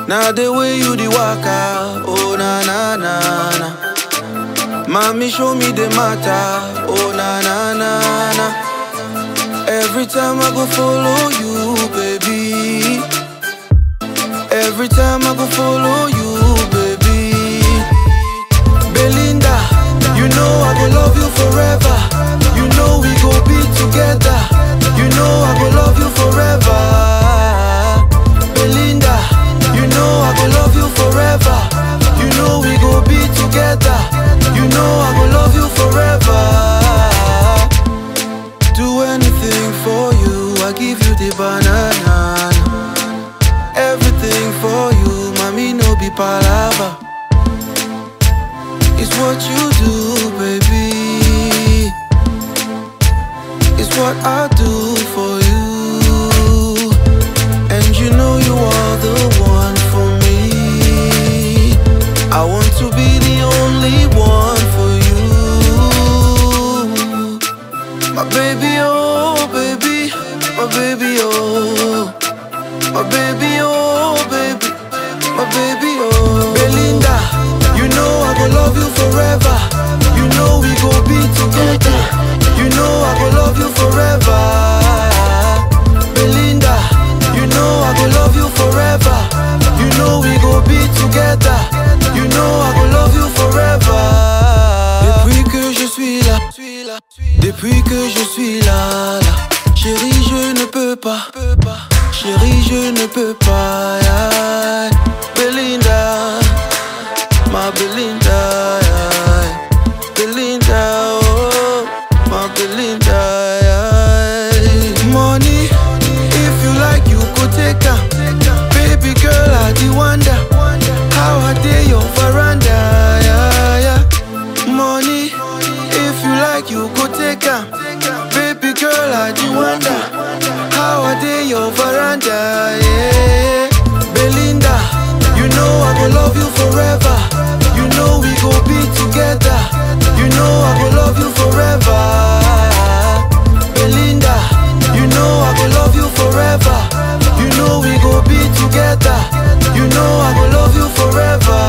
Now the way you the waka, oh na na na na. Mommy show me the matter, oh na na na na. Every time I go follow you, baby. Every time I go follow you, baby. Belinda, you know I go love you forever. You know we go be together. You know I go love you forever. Belinda, you know I go love you forever. You know we go be together. You know I go love you forever. Do anything for you, I give you the banana. Everything for you, mommy no be palava. It's what you do, baby. It's what I do for you. And you know you are the one for me. I want to be the only one for you. My baby, oh, baby. My baby, oh. My baby, oh, baby. My baby, oh. Belinda, you know I go love you forever. You know we go be together. You know I go love you forever. Belinda, you know I go love you forever. You know we go be together. You know I go love you forever. Depuis que je suis là, depuis que je suis là, là. Chérie, je ne peux pas. Chérie, je ne peux pas. yeah. Belinda, ma Belinda. yeah. Belinda, oh, my Belinda. yeah. Money, if you like, you could take her. Baby girl, I the wonder. How I dare your veranda. Yeah, yeah. Money, if you like, you could take her. Baby girl, I the wonder. How I dare your veranda. Yeah. Belinda, you know I go love you forever. You know we go be together. You know I go love you forever. Belinda, you know I go love you forever. You know we go be together. You know I go love you forever.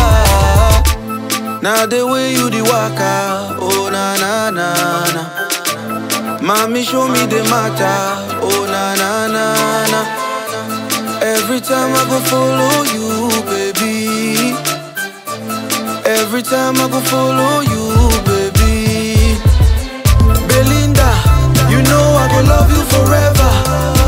Now the way you the waka, oh na na na na. Mommy show me the matter, oh na na na na. Every time I go follow you, baby. Every time I go follow you, baby. Belinda, you know I go love you forever.